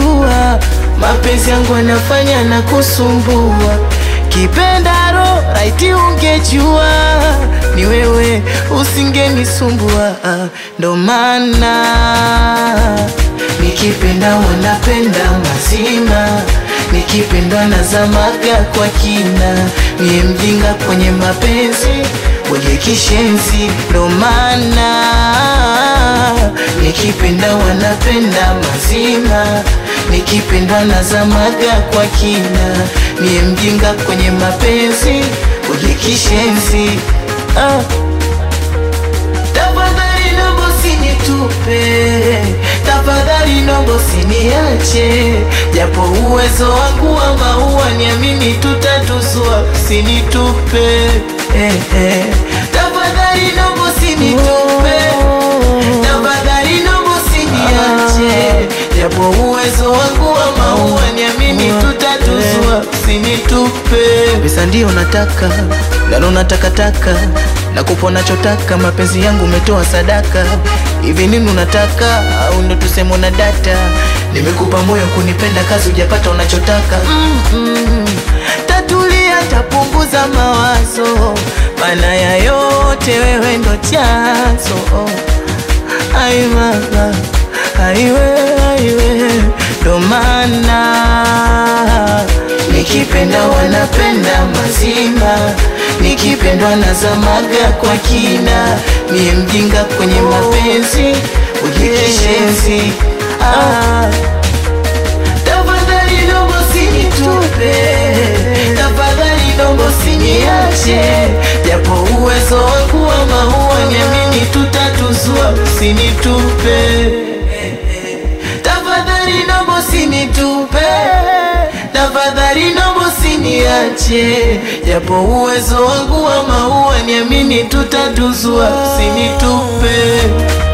unajua mapenzi yangu anafanya na kusumbua kipendaro raiti ungejua ni wewe usingenisumbua ndo maana nikipenda wanapenda mazima nikipendwa nazamaga kwa kina mie mjinga kwenye mapenzi wenye kishenzi ndo maana nikipenda wanapenda mazima nikipendwa nazamaga kwa kina mie mjinga kwenye mapenzi wenye kishenzi ah. Tafadhali nombo sinitupe, tafadhali nombo siniache, japo uwezo wangu wa maua niamini tutatusua, sinitupe eh, eh. Tafadhali nombo sinitupe, tafadhali nombo siniache, japo uwezo wangu wa maua niamini tutatusua, sinitupe. Pesa ndio nataka, lalo natakataka na kupa nachotaka, mapenzi yangu umetoa sadaka. Hivi nini unataka au ndo tuseme una data? Nimekupa moyo kunipenda, kazi hujapata unachotaka. mm -mm. Tatulia, tapunguza mawazo, maana ya yote wewe ndo chanzo. Ai mama, aiwe aiwe, ndo maana nikipenda wanapenda mazima nikipendwa nazamaga kwa kina mie mjinga kwenye mapenzi ujikishenzi ah. Tafadhali nombo sinitupe, tafadhali nombo siniache, japo uwezo wangu wa maua niamini tutatuzua, usinitupe tafadhali nombo sinitupe, tafadhali nombo siniache, japo uwezo wangu wa maua niamini tutatuzua, usinitupe